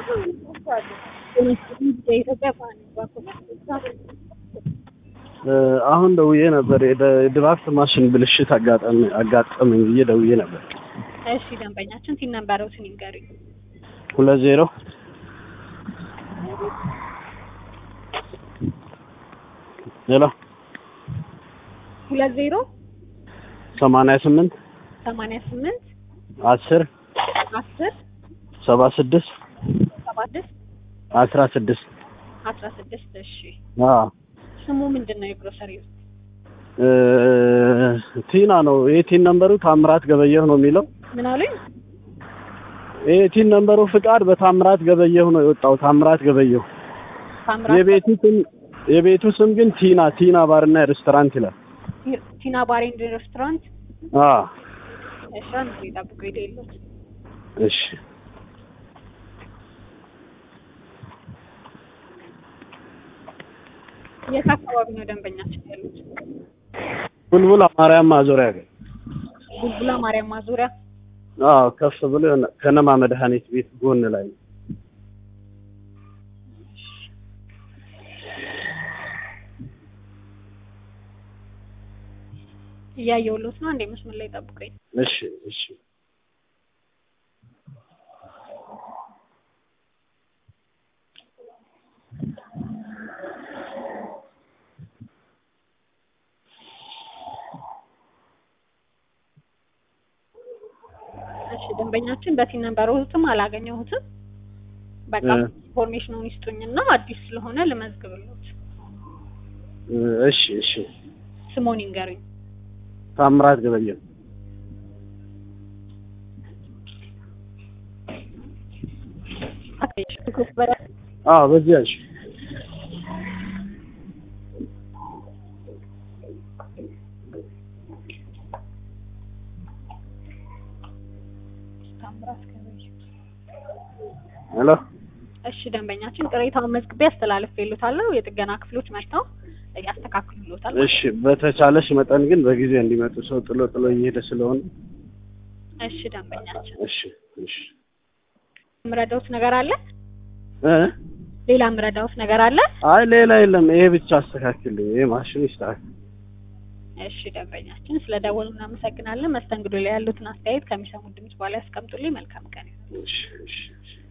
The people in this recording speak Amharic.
የኢትዮጵያ ባህል ባንኮች አሁን ደውዬ ነበር። የድራፍት ማሽን ብልሽት አጋጠመ አጋጠመኝ ብዬ ደውዬ ነበር። እሺ ደንበኛችን ቲን ነምበሮትን ይንገሩኝ። ሁለት ዜሮ ሄሎ ሁለት ዜሮ ሰማንያ ስምንት ሰማንያ ስምንት አስር አስር ሰባ ስድስት ሰባ ስድስት አስራ ስድስት አስራ ስድስት እሺ አዎ ስሙ ምንድን ነው የግሮሰሪ እ ቲና ነው ይሄ ቲን ነምበሩ ታምራት ገበየሁ ነው የሚለው ምን አሉኝ ይሄ ቲን ነምበሩ ፍቃድ በታምራት ገበየሁ ነው የወጣው ታምራት ገበየሁ ታምራት የቤቱ ስም የቤቱ ስም ግን ቲና ቲና ባርና ሬስቶራንት ይላል ቲና ባር ኤንድ ሬስቶራንት አዎ እሺ አንድ ጊዜ ጠብቁ የሌሎት እሺ የት አካባቢ ነው ደንበኛችን ያሉት ቡልቡል ማርያም ማዞሪያ ጋር ቡልቡላ ማርያም ማዞሪያ አዎ ከፍ ብሎ የሆነ ከነማ መድኃኒት ቤት ጎን ላይ ነው። እያየሁሎት ነው አንዴ መስመር ላይ ጠብቁኝ እሺ እሺ እሺ ደንበኛችን በቲን ነምበሮትም አላገኘሁትም በቃ እ ኢንፎርሜሽኑን ይስጡኝና አዲስ ስለሆነ ልመዝግብሎት እሺ እሺ ስሞን ይንገሩኝ ታምራት ገበየሁ አዎ በዚያ እሺ ታምራት ገበየሁ ሄሎ እሺ ደንበኛችን ቅሬታውን መዝግቤ አስተላልፌልዎታለሁ የጥገና ክፍሎች መጥተው ያስተካክሉልዎታል እሺ በተቻለሽ መጠን ግን በጊዜ እንዲመጡ ሰው ጥሎ ጥሎ እየሄደ ስለሆነ እሺ ደንበኛችን እሺ እሺ የምረዳዎት ነገር አለ እ ሌላ የምረዳዎት ነገር አለ አይ ሌላ የለም ይሄ ብቻ አስተካክልኝ ይሄ ማሽን ይስተካከል እሺ ደንበኛችን ስለ ደወሉ እናመሰግናለን መስተንግዶ ላይ ያሉትን አስተያየት ከሚሰሙት ድምጽ በኋላ ያስቀምጡልኝ መልካም ቀን ይሁን እሺ እሺ እሺ